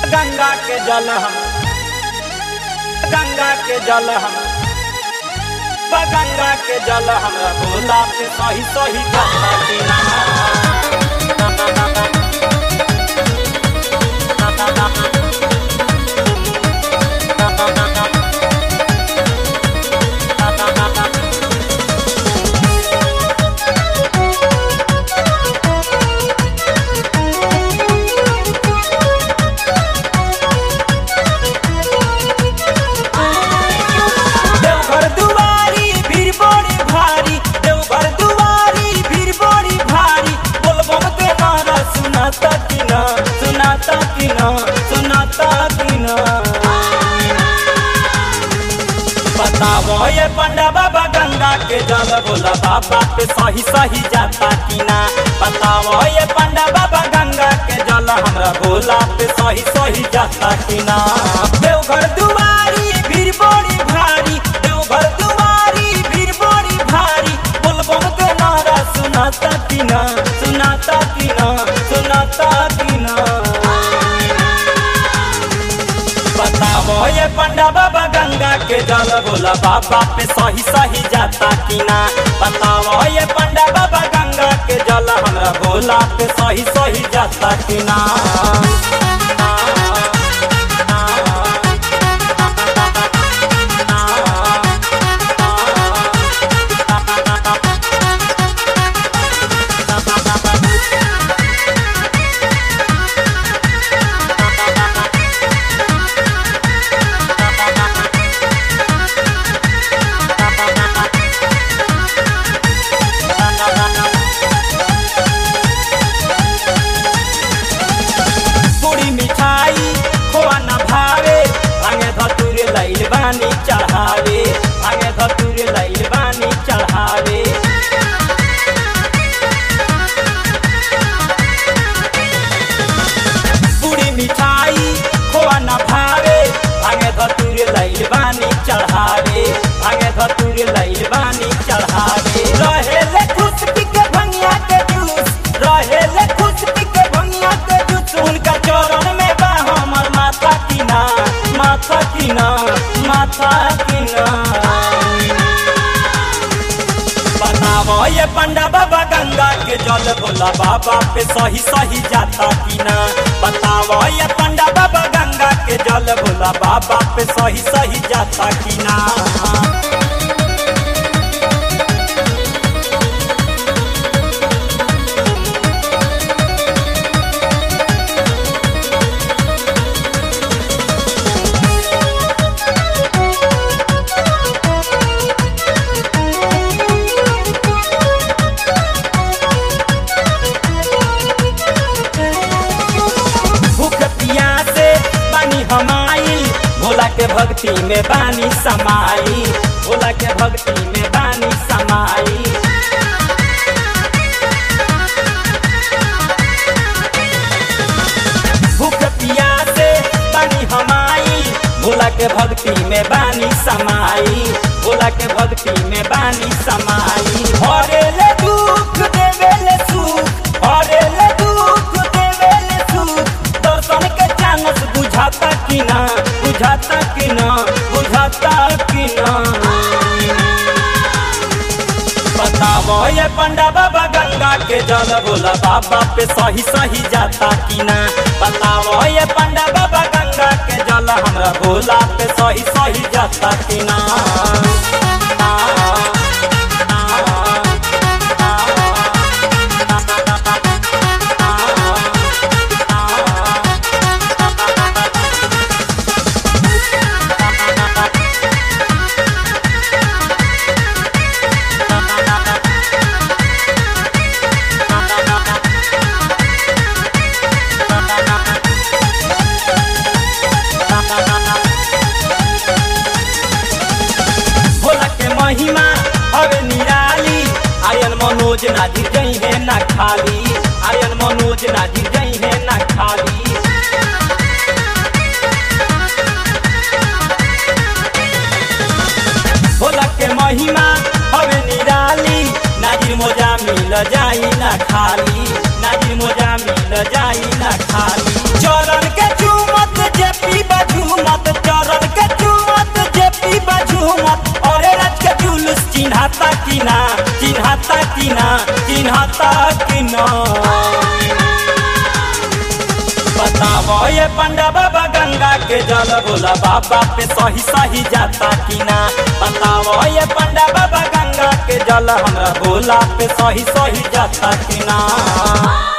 गंगा के जल हम गंगा के जल हम गंगा के जल हमरा भोला पे सही सही गंगा की देवघर दुआरी भीड़ बड़ी भारी देवघर दुआरी भीड़ बड़ी भारी बोलबम के नारा सुनाता कि ना सुनाता कि ना सुनाता कि ना बताओ ये पंडा बाबा गंगा के जल बोला बाबा पे सही सही जाता कि ना बताओ ये पंडा बाबा गंगा के जल हमरा भोला पे सही सही जाता कि ना देवघर दुआरी भीड़ बड़ी भारी देवघर दुआरी भीड़ बड़ी भारी बोलबम के नारा सुनाता कि ना सुनाता कि ना सुनाता कि ना बताओ ये पंडा बाबा गंगा के जल बोला बाबा पे सही सही जाता कि ना बताओ ये पंडा बाबा गंगा के जल हमरा भोला पे सही सही जाता कि ना पूरी मिठाई खोआ न भावे भांगे धतुरे लैल बानी चढ़ावे भांगे धतुरे लैल बानी चढ़ावे पूरी मिठाई खोआ न भावे भांगे धतुरे लैल बानी चढ़ावे भांगे धतुरे लैल बानी चढ़ावे रहे ले खुश पी के भंगिया के जूस रहे ले खुश पी के भंगिया के जूस उनका चरण में बा हमर माथा की ना माथा की ना माथा की ना बताओ ये पंडा बाबा गंगा के जल भोला बाबा पे सही सही जाता कि ना बताओ ये पंडा बाबा गंगा के जल भोला बाबा पे सही सही जाता कि ना भूख पियासे बानी हमाई भोला के भक्ति में बानी समाई भोला के भक्ति में बानी समाई भूख पियासे बानी हमाई भोला के भक्ति में बानी समाई भोला के भक्ति में बानी समाई हरे ले दुख देवे ले सुख हरे ले दुख देवे ले सुख दर्शन के चानस बुझाता कि ना बुझाता कि ना बुझाता कि ना बताओ ये पंडा बाबा गंगा के जल बोला बाबा पे सही सही जाता कि ना बताओ ये पंडा बाबा गंगा के जल हमरा भोला पे सही सही जाता कि ना भोला के महिमा हवे निराली आयन मनोज नाजिर जई है ना खाली आयन मनोज नाजिर जई है ना खाली भोला के महिमा हवे निराली नाजिर मोजा मिल जाई ना खाली नाजिर मोजा मिल जाई ना खाली चरण के चूमत जाता कि ना बताओ ये पंडा बाबा गंगा के जल बोला बाबा पे सही सही जाता कि ना बताओ ये पंडा बाबा गंगा के जल हमरा बोला पे सही सही जाता कि ना